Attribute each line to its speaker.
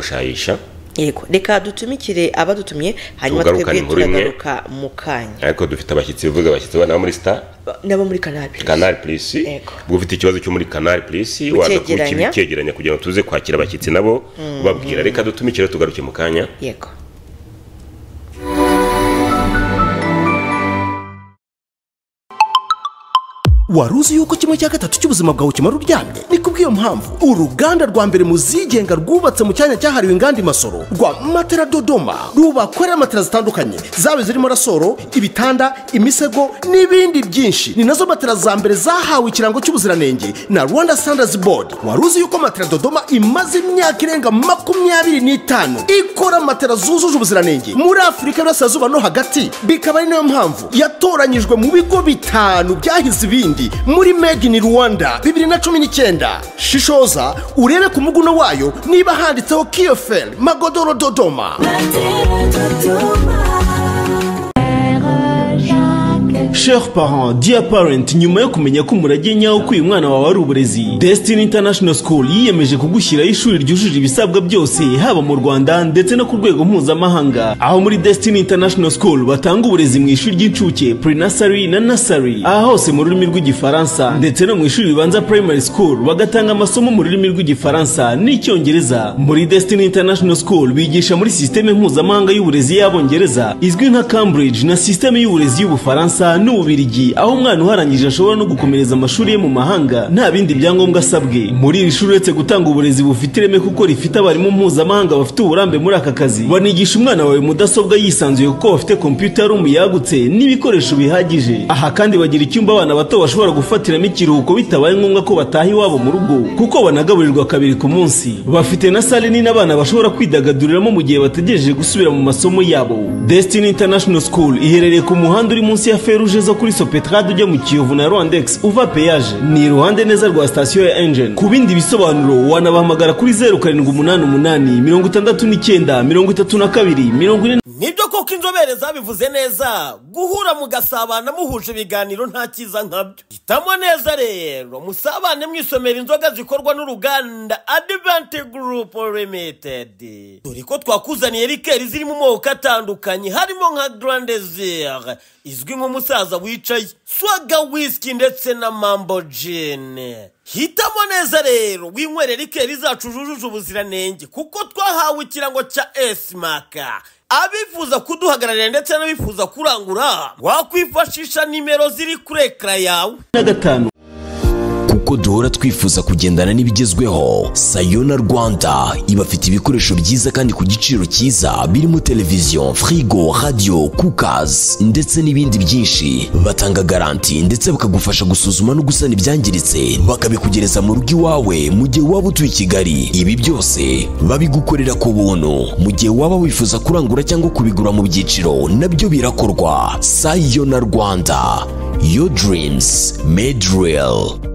Speaker 1: mushayisha
Speaker 2: yego reka dutumikire abadutumye hanyuma
Speaker 1: Tugarukane
Speaker 2: twebwe
Speaker 1: inkuru imwe.
Speaker 2: turagaruka mu kanya
Speaker 1: ariko dufite abashyitsi bivuga abashyitsi bana bo muri star
Speaker 2: nabo muri kanabi
Speaker 1: canal plus
Speaker 2: Yego.
Speaker 1: ubwo ufite ikibazo cyo muri canal plus waza
Speaker 2: Kucyegeranya.
Speaker 1: kucyegeranya kugira ngo tuze kwakira abashyitsi nabo ubabwira reka dutumikire tugaruke mu kanya
Speaker 2: yego
Speaker 3: wari uzi yuko kimwe cya gatatu cy'ubuzima bwawe kimara uryamye ni kubw'iyo mpamvu uruganda rwa mbere mu zigenga rwubatse mu cyanya cyahariwe inganda imasoro rwa matera dodoma rubakorera matera zitandukanye zaba zirimo rasoro ibitanda imisego n'ibindi byinshi ni nazo matera za mbere zahawe ikirango cy'ubuziranenge na rwanda standards board wari uzi yuko matera dodoma imaze imyaka irenga makumyabiri n'itanu ikora matera zujuje ubuziranenge muri afurika y'uburasirazuba no hagati bikaba ari nayo mpamvu yatoranyijwe mu bigo bitanu byahize ibindi muri made in rwanda bibiri na cumi n'icyenda shishoza urebe ku muguno wayo niba handitseho kiyoferi magodoro dodoma
Speaker 4: Chers parents, dear parent, nyuma yo kumenya ko umurage nyawo ko uyu mwana wawe ari uburezi, Destiny International School yiyemeje kugushyiraho ishuri ryujuje ibisabwa byose, haba mu Rwanda ndetse no ku rwego mpuzamahanga. Aho muri Destiny International School batanga uburezi mu ishuri ry'incuke, pre-nursery na nursery, aha hose mu rurimi rw'igifaransa, ndetse no mu ishuri ribanza primary school bagatanga amasomo mu rurimi rw'igifaransa n'icyongereza. Muri Destiny International School bigisha muri sisiteme mpuzamahanga y'uburezi y'abongereza, izwi nka Cambridge na sisiteme y'uburezi y'Ubufaransa n'Ububirigi aho umwana uharangije ashobora no gukomereza amashuri ye mu mahanga nta bindi byangombwa asabwe muri iri shuri uretse gutanga uburezi bufite ireme kuko rifite abarimu mpuzamahanga bafite uburambe muri aka kazi banigisha umwana wawe mudasobwa yisanzuye kuko bafite kompiyuta room yagutse n'ibikoresho bihagije aha kandi bagira icyumba abana bato bashobora gufatiramo ikiruhuko bitabaye ngombwa ko bataha iwabo mu rugo kuko banagaburirwa kabiri ku munsi bafite na sale nini abana bashobora kwidagaduriramo mu gihe bategereje gusubira mu masomo yabo Destiny International School iherereye ku muhanda uri munsi ya feruje zo kuri Sopetrade ujya mu Kiyovu na Rwandex uva peyaje ni iruhande neza rwa sitasiyo ya Engine ku bindi bisobanuro wanabahamagara kuri zeru karindwi umunani umunani mirongo itandatu n'icyenda mirongo itatu na kabiri mirongo ine
Speaker 5: nibyo koko inzobere zabivuze neza guhura mugasabana muhuje ibiganiro nta cyiza nkabyo hitamo neza rero musabane mwisomera inzoga zikorwa n'uruganda adiventi gurupu limitedi dore ko twakuzaniye rikeri ziri mu moko atandukanye harimo nka garandezire izwi nk'umusaza wicaye swaga wisiki ndetse na mambo jini hitamo neza rero winywere rikeri zacu zujuje ubuziranenge kuko twahawe ikirango cya esimaka abifuza kuduhagararira ndetse n'abifuza kurangura wakwifashisha nimero ziri kuri ekara yawe
Speaker 4: na gatanu
Speaker 6: kuko duhora twifuza kugendana n'ibigezweho sayona rwanda ibafite ibikoresho byiza kandi ku giciro cyiza birimo televiziyo firigo radiyo kukazi ndetse n'ibindi byinshi batanga garanti ndetse bakagufasha gusuzuma no gusana ibyangiritse bakabikugereza mu rugo iwawe mu gihe waba utuye i kigali ibi byose babigukorera ku buntu mu gihe waba wifuza kurangura cyangwa kubigura mu byiciro nabyo birakorwa sayona rwanda your dreams made real